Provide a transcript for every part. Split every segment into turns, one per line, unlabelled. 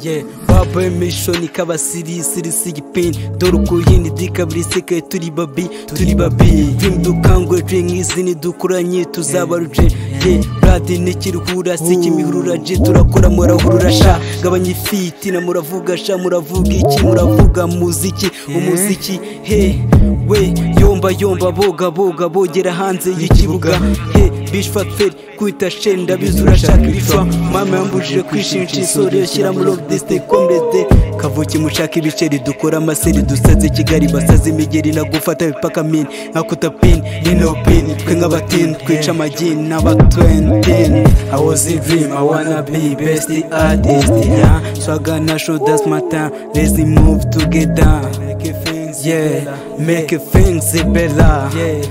Yeah, baba emission kabasiri siri sigipin doruko yindi dikabrise ke turi babi turi babi dream dukangwe dream izini dukuranye tuzabaruje yeah brad nikiruhura sikimihurura je turakora murahurura sha gabanye ifiti na muravuga sha muravuga iki muravuga muziki umuziki hey we yomba yomba boga boga bogera hanze y'ikibuga hey bishfatferi kwita shenda bizura shaka ibifa mama yambujije kwishimisha isore yashyira muri obudesite komede kavuki mushaka ibiceri dukora amaseri dusaze kigali basaze imigeri nagufata bipaka mini nkakuta pini inopini twe nk'abatini twica amagini n'abatwentini I was in dream I wanna be best artist yeah swaga na show das matin let's move together yeah make things better yeah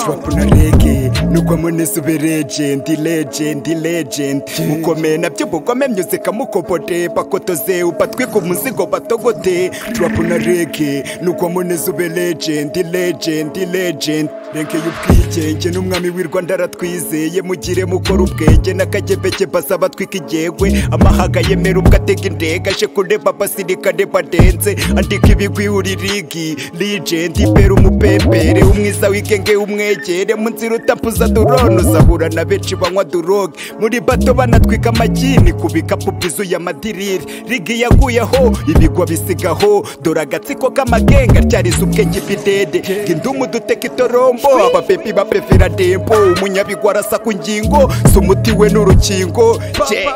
turapuna rege nukwamo nisube regendi regendi regendi mukomeye nabyo bugome myuzika mukobode bakotoze ubatwika umuzigo batogote turapuna rege nukwamo nisube regendi regendi regendi renkeye ubwigenge n'umwami w'i rwanda aratwizeye mugire mukora ubwenge n'akagebeke basaba atwika igegwe amahaga yemera ubwo atega indege aje kureba abasirikare badenze andika ibigwi uri rigi rigendi bera umupepere umwiza w'i wikenge umwegere mu nzira utapuza dorone uzahura na benshi banywa duroge muri bato banatwika amagini ku bikapu byuzuye amadiriri rigi yaguyeho ibigwa bisigaho dore agatsiko k'amagenga ryariza ubwenge bidede indumu duteka itorombo abapepi bapefera dembo umunyabigwa arasa ku ngingo si umuti we n'urukingo je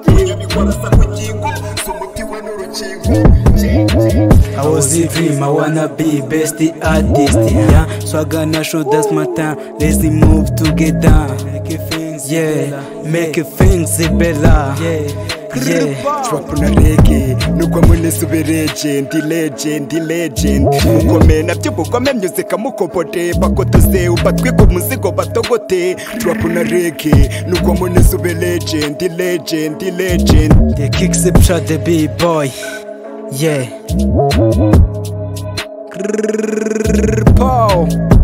umunyabigwa arasa ku ngingo si umuti we n'urukingo
I was a dream, I wanna be best artist, yeah. Swaga na show that's my time, let's move together. Yeah, make things better. Yeah.
turapuna rege nukwamo nisube regendi regendi regendi mukomeye nabyo bugome myuzika mukobode bakotoze ubatwika umuzigo batogote turapuna rege nukwamo nisube regendi regendi regendi
The kicks the shot the big boy. Yeah. Pow.